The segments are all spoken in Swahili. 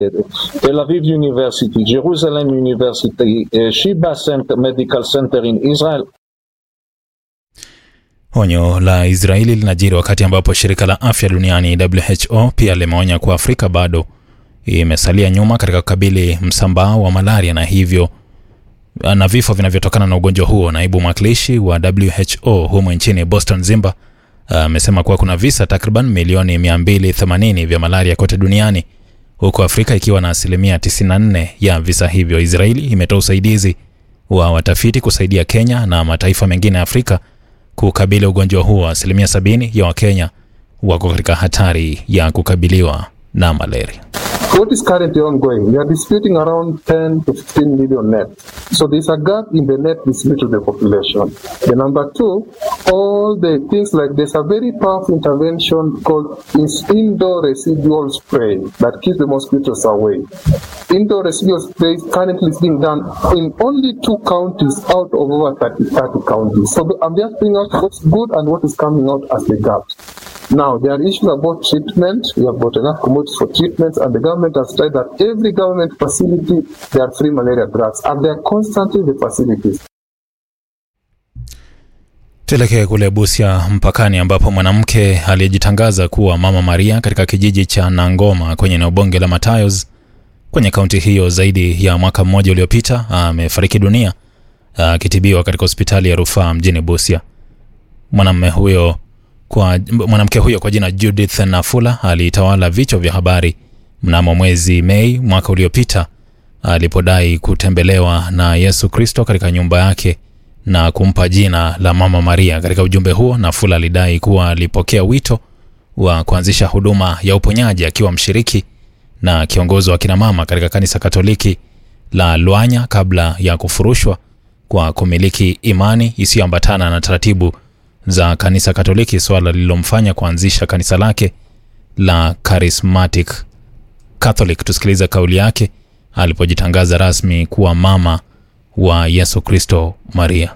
Tel Aviv University, Jerusalem University, uh, Sheba Center, Medical Center in Israel. Onyo la Israeli linajiri wakati ambapo shirika la afya duniani WHO pia limeonya kuwa Afrika bado imesalia nyuma katika kukabili msambao wa malaria na hivyo na vifo vinavyotokana na ugonjwa huo. Naibu mwakilishi wa WHO humo nchini Boston Zimba amesema kuwa kuna visa takriban milioni 280 vya malaria kote duniani huku Afrika ikiwa na asilimia 94 ya visa hivyo. Israeli imetoa usaidizi wa watafiti kusaidia Kenya na mataifa mengine ya Afrika kukabili ugonjwa huo. Asilimia 70 ya Wakenya wako katika hatari ya kukabiliwa na malaria. What is currently ongoing? We are distributing around 10 to 15 million net. So there's a gap in the net distributed to the population. The number two, all the things like there's a very powerful intervention called is indoor residual spray that keeps the mosquitoes away. Indoor residual spray currently is being done in only two counties out of over 30, 30 counties. So I'm just bringing out what's good and what is coming out as the gaps. Now, there are issues about treatment. We have got enough commodities for treatments, and the government has tried that every government facility, there are free malaria drugs, and they are constantly in the facilities. Tuelekee kule Busia mpakani, ambapo mwanamke aliyejitangaza kuwa Mama Maria katika kijiji cha Nangoma kwenye eneo bunge la Matayos kwenye kaunti hiyo zaidi ya mwaka mmoja uliopita amefariki dunia akitibiwa katika hospitali ya rufaa mjini Busia. Mwanamume huyo kwa mwanamke huyo kwa jina Judith Nafula alitawala vichwa vya habari mnamo mwezi Mei mwaka uliopita alipodai kutembelewa na Yesu Kristo katika nyumba yake na kumpa jina la Mama Maria. Katika ujumbe huo, Nafula alidai kuwa alipokea wito wa kuanzisha huduma ya uponyaji akiwa mshiriki na kiongozi wa kina mama katika kanisa Katoliki la Lwanya kabla ya kufurushwa kwa kumiliki imani isiyoambatana na taratibu za kanisa Katoliki, swala lililomfanya kuanzisha kanisa lake la Charismatic Catholic. Tusikiliza kauli yake alipojitangaza rasmi kuwa mama wa Yesu Kristo Maria.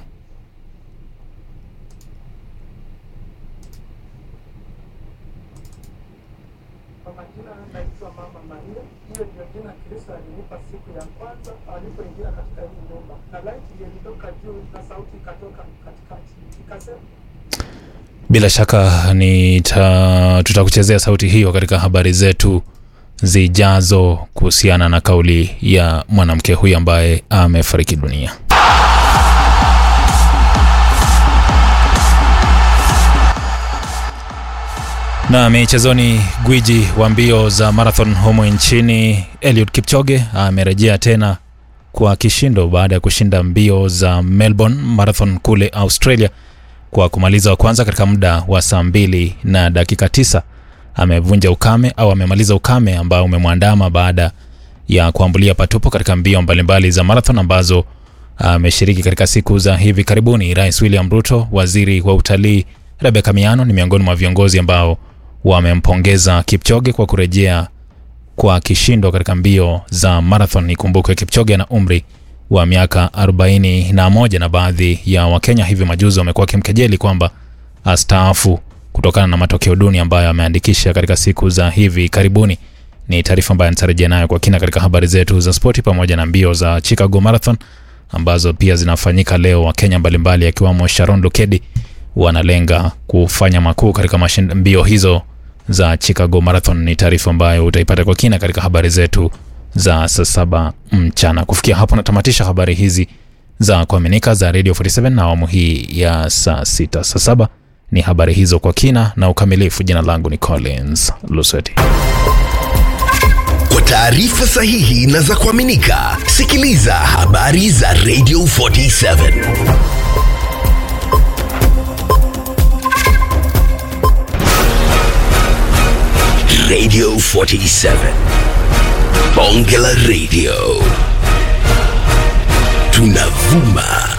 Kwa majina naitwa Mama Maria. Hiyo ndio jina Kristo alinipa siku ya kwanza alipoingia katika hii nyumba, na laiti ilitoka juu na sauti ikatoka katikati ikasema Bila shaka ni tutakuchezea sauti hiyo katika habari zetu zijazo kuhusiana na kauli ya mwanamke huyu ambaye amefariki dunia. Na michezoni, gwiji wa mbio za marathon humo nchini Eliud Kipchoge amerejea tena kwa kishindo baada ya kushinda mbio za Melbourne Marathon kule Australia kwa kumaliza wa kwanza katika muda wa saa mbili na dakika tisa. Amevunja ukame au amemaliza ukame ambao umemwandama baada ya kuambulia patupo katika mbio mbalimbali za marathon ambazo ameshiriki katika siku za hivi karibuni. Rais William Ruto, waziri wa utalii Rebecca Miano ni miongoni mwa viongozi ambao wamempongeza Kipchoge kwa kurejea kwa kishindo katika mbio za marathon. Ikumbukwe Kipchoge ana umri wa miaka 41 na baadhi ya Wakenya hivi majuzi wamekuwa wakimkejeli kwamba astaafu kutokana na matokeo duni ambayo ameandikisha katika siku za hivi karibuni. Ni taarifa ambayo nitarejea nayo kwa kina katika habari zetu za spoti, pamoja na mbio za Chicago Marathon ambazo pia zinafanyika leo. Wakenya mbalimbali akiwamo Sharon Lukedi wanalenga kufanya makuu katika mbio hizo za Chicago Marathon. Ni taarifa ambayo utaipata kwa kina katika habari zetu za saa saba mchana. Kufikia hapo natamatisha habari hizi za kuaminika za Radio 47 na awamu hii ya saa sita. Saa saba ni habari hizo kwa kina na ukamilifu. Jina langu ni Collins Luseti. Kwa taarifa sahihi na za kuaminika, sikiliza habari za Radio 47 Radio 47 Bonge la Radio tunavuma